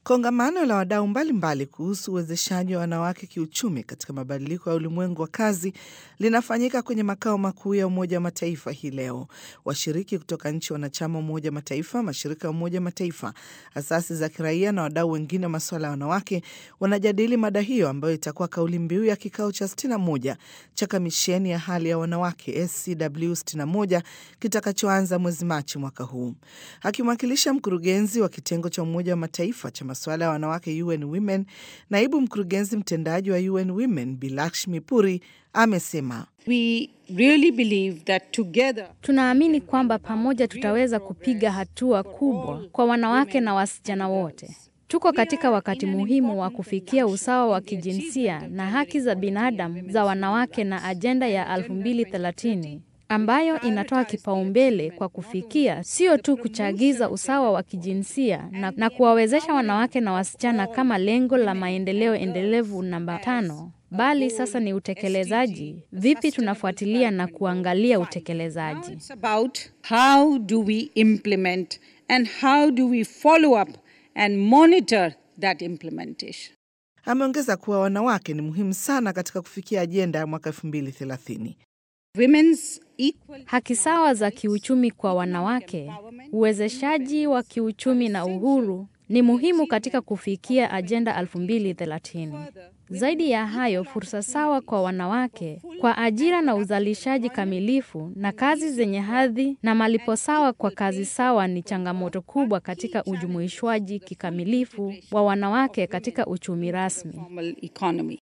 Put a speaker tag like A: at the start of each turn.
A: Kongamano la wadau mbalimbali kuhusu uwezeshaji wa wanawake kiuchumi katika mabadiliko ya ulimwengu wa kazi linafanyika kwenye makao makuu ya Umoja wa Mataifa hii leo. Washiriki kutoka nchi wanachama Umoja wa Mataifa, mashirika ya Umoja wa Mataifa, asasi za kiraia na wadau wengine wa masuala ya wanawake wanajadili mada hiyo ambayo itakuwa kauli mbiu ya kikao cha 61 cha kamisheni ya hali ya wanawake SCW 61 kitakachoanza mwezi Machi mwaka huu. Akimwakilisha mkurugenzi wa kitengo cha Umoja wa Mataifa cha masuala ya wanawake UN Women, naibu mkurugenzi mtendaji wa UN Women Bilakshmi Puri amesema
B: We really believe that together
C: Tunaamini kwamba pamoja tutaweza kupiga hatua kubwa kwa wanawake na wasichana wote. Tuko katika wakati muhimu wa kufikia usawa wa kijinsia na haki za binadamu za wanawake na ajenda ya 2030 ambayo inatoa kipaumbele kwa kufikia sio tu kuchagiza usawa wa kijinsia na, na kuwawezesha wanawake na wasichana kama lengo la maendeleo endelevu namba tano, bali sasa ni utekelezaji. Vipi tunafuatilia na kuangalia utekelezaji?
B: it's about how do we implement and how do we follow up and monitor that implementation.
A: Ameongeza kuwa wanawake ni muhimu sana katika kufikia ajenda ya mwaka 2030.
B: Women's equal
C: Haki sawa za kiuchumi kwa wanawake, uwezeshaji wa kiuchumi na uhuru ni muhimu katika kufikia ajenda 2030. Zaidi ya hayo, fursa sawa kwa wanawake kwa ajira na uzalishaji kamilifu na kazi zenye hadhi na malipo sawa kwa kazi sawa ni changamoto kubwa katika ujumuishwaji kikamilifu wa wanawake katika uchumi rasmi.
B: formal economy.